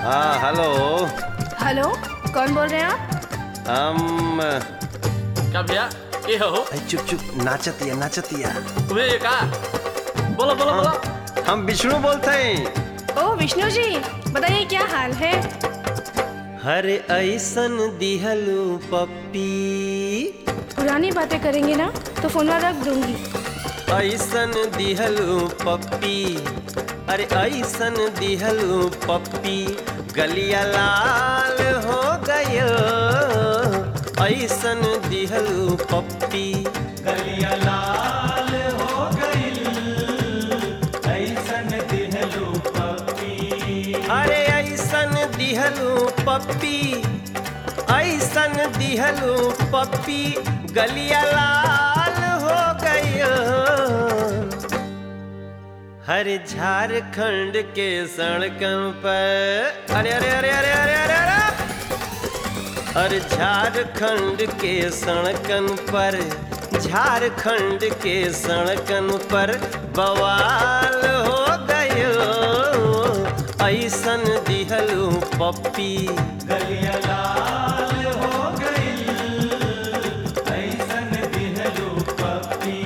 हाँ hello hello कौन बोल रहे हैं आप हम क्या भैया ये हो ऐ, चुप चुप नाचतिया नाचतिया तुम्हें ये कहा बोलो बोलो बोलो हम विष्णु बोलते हैं ओ विष्णु जी बताइए क्या हाल है हरे ऐसन दिहलू पप्पी पुरानी बातें करेंगे ना तो फोन रख दूंगी ऐसन दिहलू पप्पी अरे ऐसन दिहलू पप्पी गलिया लाल हो गयो ऐसन दिहलू पप्पी गलिया लाल हो गइल ऐसन दिहलू पप्पी अरे ऐसन दिहलू पप्पी ऐसन दिहलू पप्पी गलिया लाल हो गयो हर झारखंड के सड़कन पर अरे अरे अरे अरे अरे अरे अरे हर झारखंड के सड़कन पर झारखंड के सड़कन पर बवाल हो गयो ऐसन दिहलू पप्पी गलिया लाल हो गइल ऐसन दिहलू पप्पी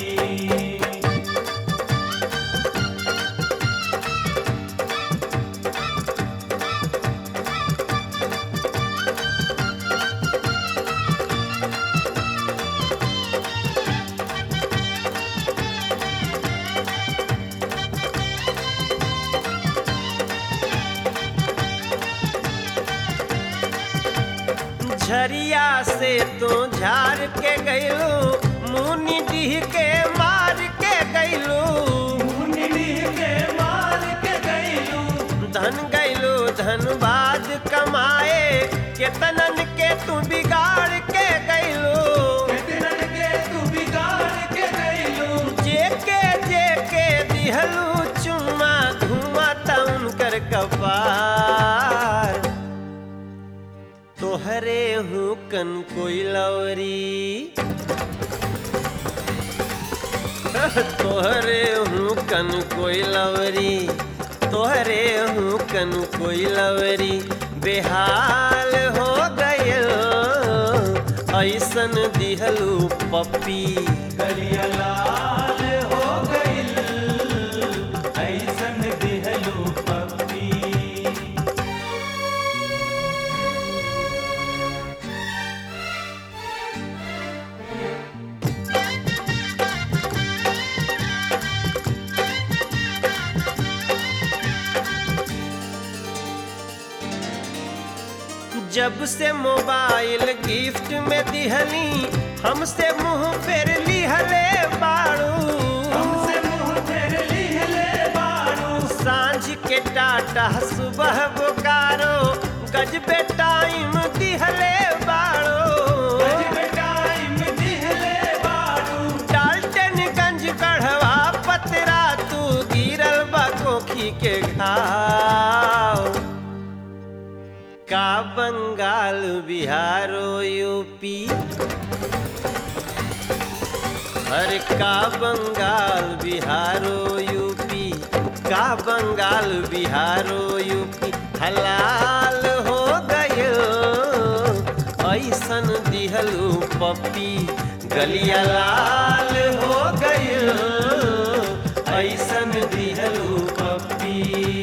झरिया से तो झार के गइलू मुनि डीह के मार के गइलू मुनि डीह के मार के गइलू धन गइलू धनबाद कमाए केतनन के तू बिगाड़ के गइलू केतनन के तू बिगाड़ के गइलू जेके जेके दिहलू चुम्मा धुआं तउन कर कपार तोहरे हूँ कन कोई लवरी तोहरे हूँ कन कोई लवरी तोहरे हूँ कन कोई लवरी बेहाल हो गयो ऐसन दिहलू पप्पी गलिया लाल हो गइल ऐसन दिहलू पप्पी जब से मोबाइल गिफ्ट में दिहली हमसे मुंह फेर लिहले बाड़ू हमसे मुंह फेर लिहले बाड़ू सांझ के टाटा सुबह बोकारो गजबे टाइम दिहले बाड़ू गजबे टाइम दिहले बाड़ू डाल्टनगंज गढ़वा पतरा तू गिरल बा कोखी के घाव का बंगाल बिहारो यूपी अरे का बंगाल बिहारो यूपी का बंगाल बिहारो यूपी हलाल हो गयो ऐसन दिहलू पप्पी गलिया लाल हो गयो ऐसन दिहलू पप्पी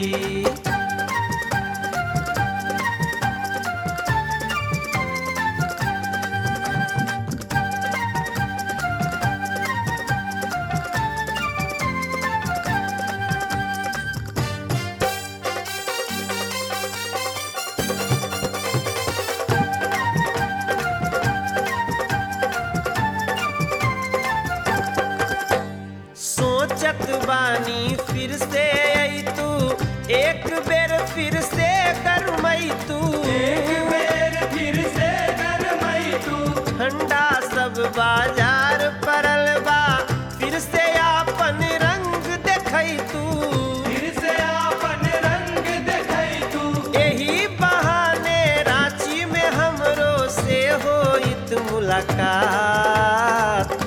सोचत बानी फिर से आई तू एक बेर फिर से गरमई तू एक बेर फिर से गरमई तू ठंडा सब बाजार परल बा फिर से आपन रंग देखई तू फिर से आपन रंग देखई तू यही बहाने रांची में हमरो से होइत मुलाकात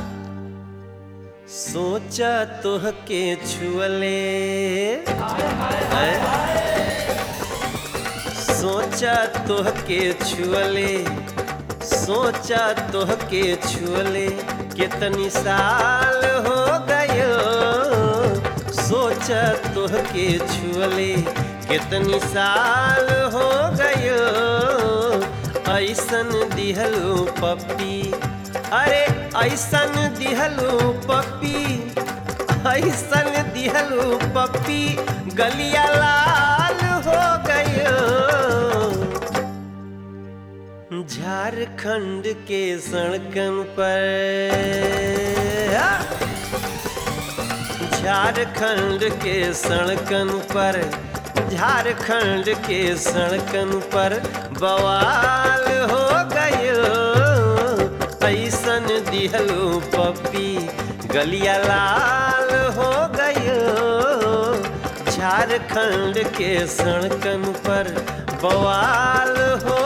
सोचा तोहके छुअले सोचा तोह के छुअले सोचा तोह के छुअले कितनी साल हो गयो सोचा तोह के छुअले कितनी साल हो गयो ऐसन दिहलू पप्पी अरे ऐसन दिहलू पप्पी ऐसन दिहलू पप्पी गलिया लाल हो गयो झारखंड के सड़कन पर झारखंड के सड़कन पर झारखंड के सड़कन पर बवाल हो गयो ऐसन दिहलू पप्पी गलिया लाल हो गयो झारखंड के सड़कन पर बवाल हो